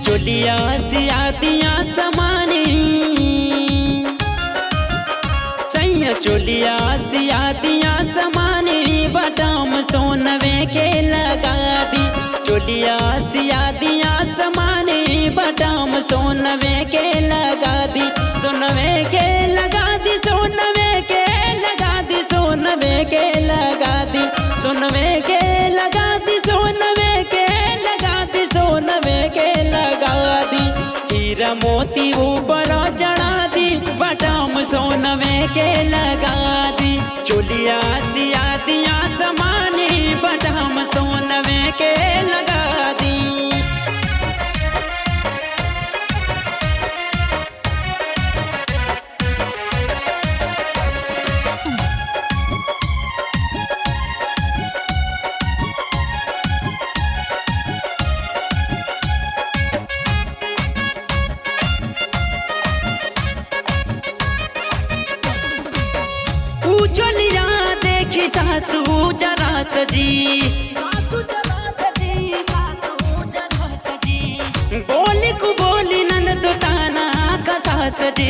चोलिया सियातिया समानी सैया चोलिया सियातिया समानी बटाम सोनवे के लगा दी चोलिया सियातिया समानी बटाम सोनवे के लगा दी सोनवे के लगा दी सोनवे के लगा दी सोनवे के लगा दी सोनवे के लगा दी सोनवे के लगा दी सोनवे के लगा दी हीरा मोती ऊपर चढ़ा दी बटाम सोनवे के लगा दी चोलिया सिया दिया समानी बटाम सोनवे के लगा दी उछलिया देखी सासू जरा सजी बोली को बोली ननद ताना कसा सजी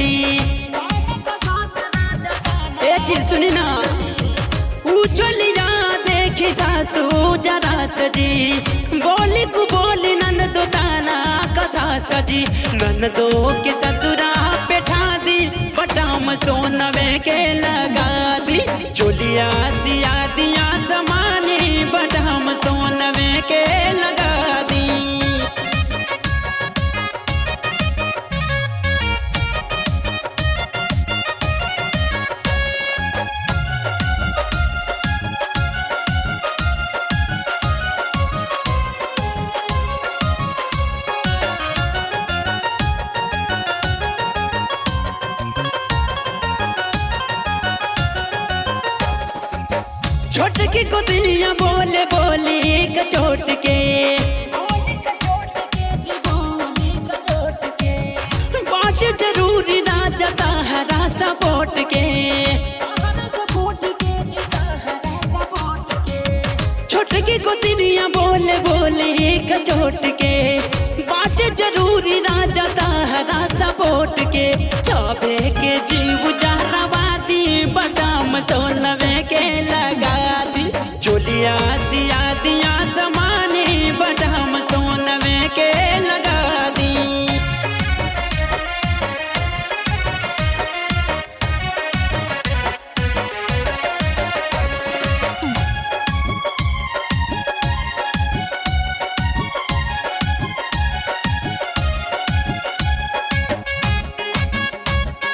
ए जी सुनी ना उछलिया देखी सासू जरा सजी बोली को बोली ननद ताना कसा सजी ननदो के ससुरा बैठा दी बटाम सोनवे के लगा दी चोलिया सिया दिया समानी बटाम सोनवे के लगा दी छोटकी को दुनिया बोले बोली कचोट के बात जरूरी ना जता हरा सपोर्ट के छोटकी को दुनिया बोले बोले कचोट के बात जरूरी ना जता हरा सपोर्ट के चाबे के जीव जहरावादी बदाम सोनवे के लगा दी चोलिया सिया दिया समाने बदाम सोनवे के लगा दी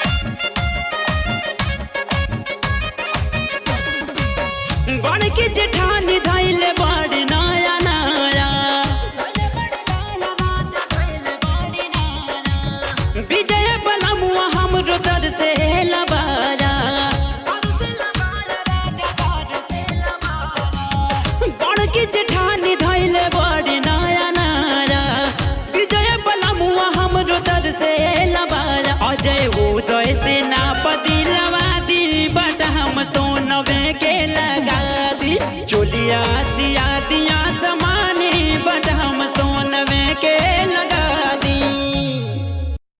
बड़ के जेठ